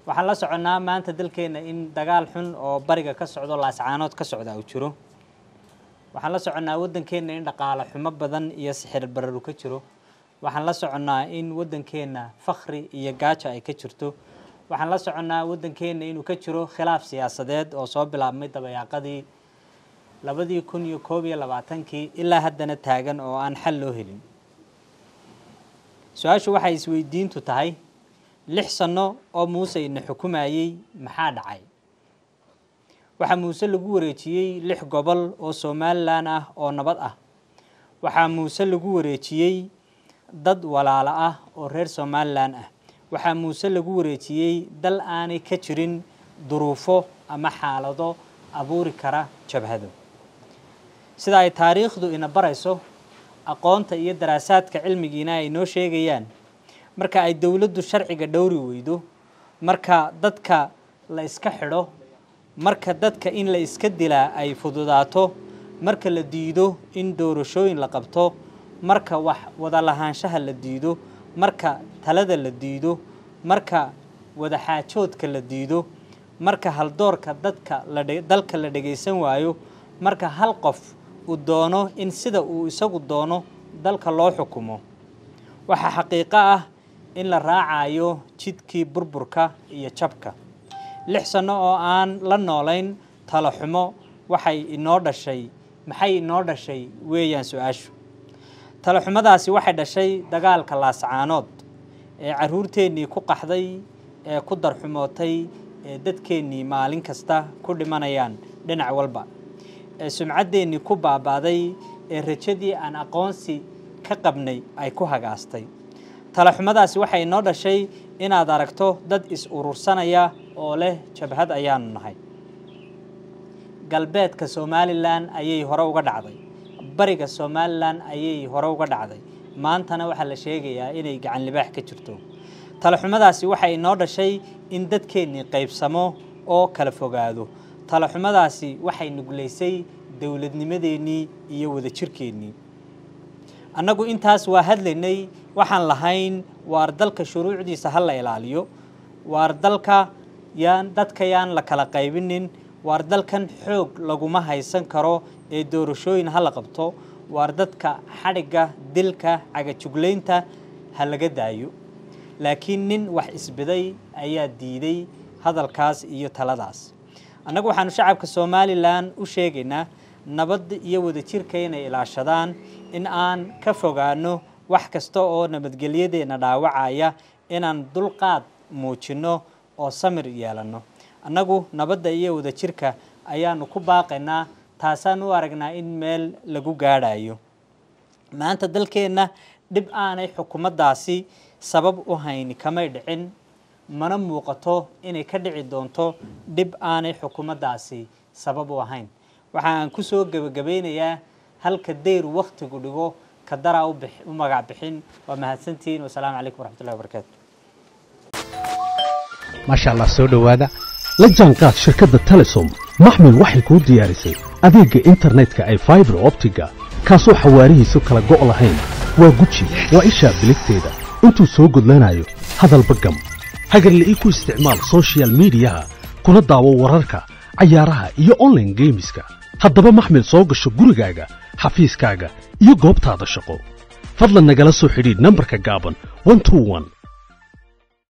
waxaan la soconnaa maanta dalkeenna in dagaal xun oo bariga ka socdo laascaanood ka socda uu jiro waxaan la soconnaa waddankeenna in dhaqaale xumo badan iyo sixir bararu ka jiro waxaan la soconnaa in waddankeenna fakhri iyo gaajo ay ka jirto waxaan la soconnaa waddankeenna inuu ka jiro khilaaf siyaasadeed oo soo bilaabmay dabayaaqadii labadii kun iyo koob iyo labaatankii ilaa haddana taagan oo aan xal loo helin su-aashu waxay isweydiintu tahay lix sanno oo muuse ina xukumayey maxaa dhacay waxaa muuse lagu wareejiyey lix gobol oo somalilan ah oo nabad ah waxaa muuse lagu wareejiyey dad walaalo ah oo reer somalilan ah waxaa muuse lagu wareejiyey dal aanay ka jirin duruufo ama xaalado abuuri kara jabhado sida ay taariikhdu ina barayso aqoonta iyo daraasaadka cilmigiina ay noo sheegayaan marka ay dowladdu sharciga dhowri weydo marka dadka la iska xidho marka dadka in la iska dilaa ay fududaato marka la diido in doorashooyin la qabto marka wax wada lahaanshaha la diido marka talada la diido marka wadaxaajoodka la diido marka haldoorka dadka dalka la dhagaysan waayo marka hal qof uu doono in sida uu isagu doono dalka loo xukumo waxaa xaqiiqo ah in la raacayo jidkii burburka iyo jabka lix sanno oo aan la noolayn talo xumo waxay inoo dhashay maxay inoo dhashay weeyaan su-aashu talo xumadaasi waxay dhashay dagaalka laascaanood ee caruurteennii ku qaxday ee ku darxumootay ee dadkeennii maalin kasta ku dhimanayaan dhinac walba ee sumcaddeenii ku baabaaday ee rajadii aan aqoonsi ka qabnay ay ku hagaastay talaxumadaasi waxay inoo dhashay inaad aragto dad is urursanaya oo leh jabhad ayaanu nahay galbeedka somalilan ayay hore uga dhacday bariga somalilan ayay hore uga dhacday maantana waxaa la sheegayaa inay gacan libaax ka jirto talaxumadaasi waxay inoo dhashay in dadkeennii qaybsamo oo kala fogaado talaxumadaasi waxay nuglaysay dowladnimadeennii iyo wadajirkeennii annagu intaas waa hadlaynay waxaan lahayn waar dalka shuruucdiisa ha la ilaaliyo waar dalka yaan dadka yaan la kala qaybinin waar dalkan xoog laguma haysan karo ee doorashooyin ha la qabto waar dadka xadhigga dilka cagajuglaynta ha laga daayo laakiin nin wax isbiday ayaa diiday hadalkaas iyo taladaas annagu waxaanu shacabka somalilan u sheegaynaa nabadda iyo wadajirka inay ilaashadaan in aan ka fogaano wax kasta oo nabadgelyadeenna dhaawacaya inaan dulqaad muujinno oo samir yeelanno annagu nabadda iyo wadajirka ayaanu ku baaqaynaa taasaan u aragnaa in meel lagu gaadhayo maanta dalkeenna dhib aanay xukuumaddaasi sabab u hayni kamay dhicin mana muuqato inay ka dhici doonto dhib aanay xukuumaddaasi sabab u ahayn waxa aan ku soo gebagabaynayaa halka dayr wakhtigu dhigo ka daraa u magac bixin waa mahadsantihiin wasalaamu calaykum waraxmatullahi wabarakaatu maasha allah soo dhowaada la jaanqaad shirkadda telesom maxmil waxay kuu diyaarisay adeegga internetka ay faibar optiga kaasoo xawaarihiisu kala go' lahayn waa guji waa ishaa biligteeda intuu soo gudlanayo hadalba gam hagarla'ii ku isticmaal sochial midiyaha kuna daawo wararka cayaaraha iyo onlaine geemiska haddaba maxmil soo gasho gurigaaga xafiiskaaga iyo goobtaada shaqo fadlan nagala soo xidhiidh nambarka gaaban